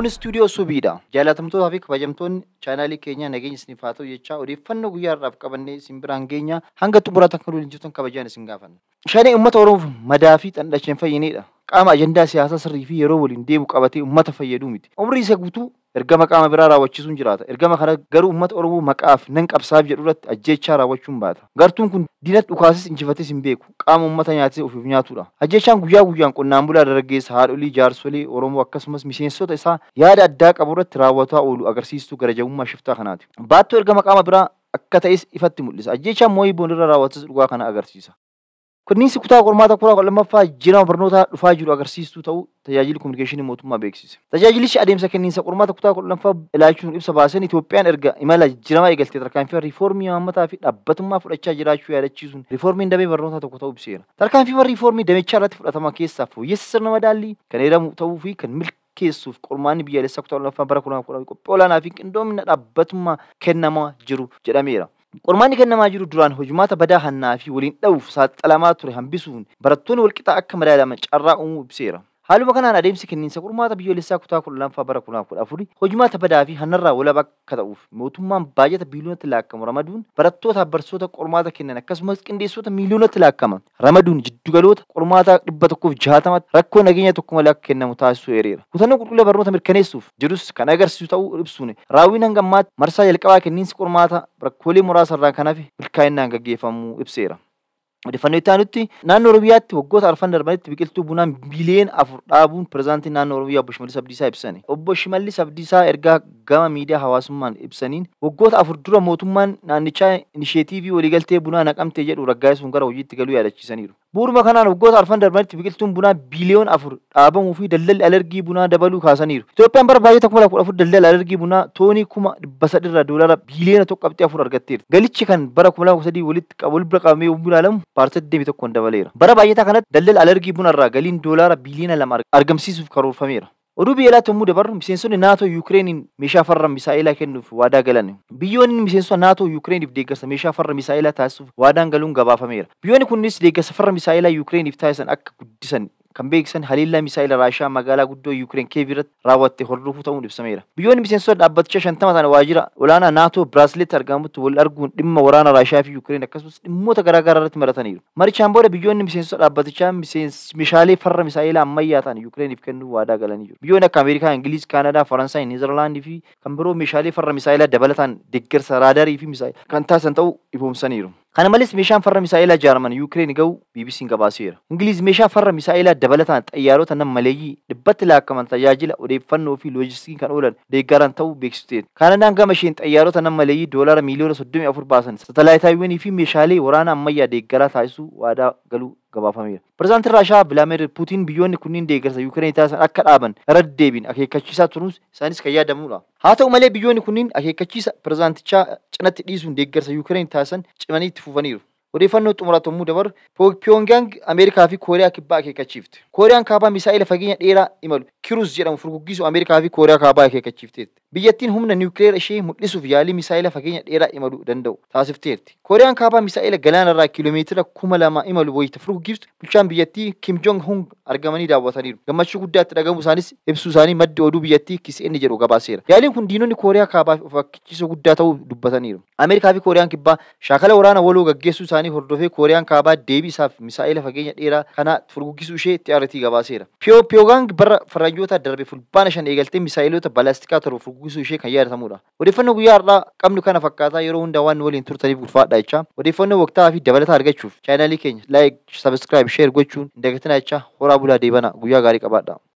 Kun istuudiyoo subiidha. Jaalatamtootaa fi kabajamtoonni chaanaalii keenyaa nageenya isiniif haa ta'u jechaa odeeffannoo guyyaa irraaf qabannee isin biraan geenya hanga xumuraatti akka nuyi jirtan kabajaan isin gaafanna. Shanee uummata Oromoof madaa fi xandhacheen fayyinedha. Qaama ajandaa siyaasaa sirrii fi yeroo waliin deemu qabatee uummata fayyaduu miti. Umrii isa guutuu ergama qaama biraa raawwachiisuun jiraata. Ergama kana garuu uummata Oromoo maqaaf nan qabsaaf jedhu irratti ajjechaa raawwachuun baata. Gartuun kun diinatti dhukaasis injifates hin beeku. Qaama uummata nyaatee ofiif nyaatudha. Ajjechaan guyyaa guyyaan qonnaan bulaa dargaggeessa haadholii jaarsolii Oromoo akkasumas miseensota isaa yaada addaa qabu irratti raawwataa oolu agarsiistuu garajabummaa shiftaa kanaati. Baattoo ergama qaama biraa akka ta'es ifatti mul'isa. Ajjechaan mooyii boondirra raawwatas dhugaa kana agarsiisa. Kunniinsi kutaa qormaata kutaa kudha lammaffaa jijjiirama barnootaa dhufaa jiru agarsiistuu ta'uu tajaajilli kominikeeshinii mootummaa beeksise. Tajaajilichi adeemsa kenniinsa qormaata kutaa kudha lammaffaa ilaalchuun ibsa baasan Itoophiyaan erga imala jijjiiramaa eegaltee tarkaanfii riifoormii haammataa fi dhaabbatummaa fudhachaa jiraachuu yaadachiisuun riifoormiin damee barnootaa tokko ta'uu ibseera. Tarkaanfii riifoormii damichaa irratti fudhatama keessaa fooyyessa sirna madaallii kan heeramu ta'uu fi kan milkeessuuf qormaanni biyyaalessaa kutaa kudha lammaffaa bara kudha kudha qophii olaanaa fi qindoomina dhaabbatummaa kennamaa jiru jedhameera. Qormaanni kennamaa jiru duraan hojumaata badaa hannaa fi waliin dha'uuf saaxilamaa ture hambisuun barattoonni walqixaa akka madaalaman carraa uumuu ibseera. Haaluma kanaan adeemsi kenniinsa qormaata biyyoolessaa kutaa kudha lammaffaa bara kudha kudha afurii hojumaata badaa fi hannarraa walaba akka ta'uuf mootummaan baajata biiliyoonatti laakkamu ramaduun barattootaaf barsiisota qormaata kennan akkasumas qindeessota miiliyoonatti laakkama ramaduun jiddugaloota qormaata dhibba tokkoof jaatamatti rakkoo nageenya tokko malee akka kennamu taasisuu eereera. Kutannoo qulqullina barnoota mirkaneessuuf jedhus kan agarsiisu ta'uu ibsuun raawwiin hanga ammaatti marsaa jalqabaa kenniinsi qormaata rakkoolee muraasa irraa kanaaf milkaa'inaan gaggeeffamuu ibseera. Odeeffannoo itti aanutti naannoo Oromiyaatti waggoota arfan darbanitti biqiltuu bunaan biiliyoon afur dhaabuun pirezidaantii naannoo Oromiyaa obbo Shimallis Abdiisaa ibsani. Obbo Shimallis Abdiisaa ergaa gama miidiyaa hawaasummaan ibsaniin waggoota afur dura mootummaan naannichaa inisheetiivii waliigaltee bunaa naqamtee jedhu raggaasisuun gara hojiitti galuu yaadachiisaniiru. Bu'uuruma kanaan waggoota arfan darbanitti biqiltuun bunaa biiliyoon afur dhaabamuu fi daldalli alergii bunaa dabaluu kaasaniiru. Itoophiyaan bara baay'ee kuma kudha afur daldala alergii bunaa toonii kuma dhibba sadirra doolara biiliyoona tokko qabxii afur argatteerti. Galichi kan bara kuma lama sadii walitti wal bira qabamee yommuu ilaalamu paartii deemi tokkoon dabaleera. Bara baay'ataa kanatti daldala alergii bunarraa galiin doolaara biiliyoona lama argamsiisuuf karoorfameera. Oduu biyya alaatti yommuu dabarru miseensonni naatoo Yukireeniin meeshaa farra misaa'ilaa kennuuf waadaa galan. Biyyoonni miseensota naatoo Yukireeniif deeggarsa meeshaa farra misaa'ilaa taasisuuf waadaan galuun gabaafameera. Biyyoonni kunis deeggarsa farra misaa'ilaa Yukireeniif taasisan akka guddisan kan beeksisan haliillaa misaa'ila Raashaa magaalaa guddoo Yuukireen Kiyev irratti raawwatte hordofuu ta'uun ibsameera. Biyyoonni miseensota dhaabbatichaa shantama ta'an waajjira olaanaa naatoo Biraasileetti argamutti wal arguun dhimma waraana Raashaa fi Yuukireen akkasumas dhimmoota garaagaraa irratti marataniiru. Marichaan booda biyyoonni miseensota dhaabbatichaa meeshaalee farra misaa'ilaa ammayyaa ta'an Yuukireeniif kennuu waadaa galanii jiru. Biyyoonni akka Ameerikaa, Ingiliiz, Kaanadaa, Faransaay, Neezerlaandii fi kan biroo meeshaalee farra misaa'ilaa dabalataan deeggarsa raadarii fi misaa'ilaa kan taasisan ta'uu ifoomsaniiru. Kana malees meeshaan farra misaa'ilaa jaarman Yuukireen ga'u BBC'n gabaaseera. Ingiliiz meeshaa farra misaa'ilaa dabalataan xayyaarota nama maleeyyii dhibbatti laakkaman tajaajila odeeffannoo fi loojistikii kan oolan deeggaran ta'uu beeksifteeti. Kaanadaan gama isheen xayyaarota nama maleeyyii doolaara miiliyoona soddomii afur baasan satalaayitaawwanii fi meeshaalee waraana ammayyaa deeggaraa taasisuu waadaa galuu gabaafameera. Pireezidaantiin Raashaa Vilaadimeer Puutiin biyyoonni kunniin deeggarsa Yuukireen taasisan akka dhaaban irra deddeebiin akeekkachiisaa turuus isaanis kan yaadamudha. Haa ta'u malee biyyoonni kunniin akeekkachiisa pireezidaantichaa cinatti dhiisuun deeggarsa Yuukireen taasisan cimanii itti fufaniiru. Odeeffannoo xumuraatu yommuu dabaru Pyongyang Ameerikaa fi Kooriyaa kibbaa akeekkachiifte. Kooriyaan kaabaa misaa'ila fageenya dheeraa imalu Kiruus jedhamu furguggisu Ameerikaa fi Kooriyaa kaabaa akeekkachiifteetti. Biyyattiin humna niwukileera ishee mul'isuuf yaalii misaa'ila fageenya dheeraa imaluu danda'u taasifteerti. Kooriyaan kaabaa misaa'ila galaanarraa kiiloomeetira kuma lama imalu wayita furguggiftu bulchaan biyyattii Kim Jong Hung argamanii daawwataniiru. Gammachuu guddaa itti dhagamu isaanis ibsuu isaanii maddi oduu biyyattii KCN jedhu gabaaseera. Yaaliin kun diinonni Kooriyaa kaabaa of akeekkachiisuu guddaa ta'uu dubbataniiru. Ameerikaa fi Kooriyaan kibbaa shaakala waraana waloo gaggeessuu isaanii hordofee Kooriyaan kaabaa deebii isaaf misaa'ila fageenya dheeraa kana furguggisuu ishee itti ariitii gabaaseera. Pyongyang bara faranjoota darbe fulbaana shan eegaltee misaa'ilota balaastikaa torba furguggisuu ishee kan yaadatamudha. Odeeffannoo guyyaa har'aa qabnu kana fakkaataa yeroo hundaa waan waliin turtaniif ulfaadha jecha. Odeeffannoo waqtaa fi dabalataa argachuuf chaanaalii keenya laayik, sabiskiraayib, sheer gochuun hin dagatinaa jecha horaa bulaa deebana guyyaa gaarii qabaadha.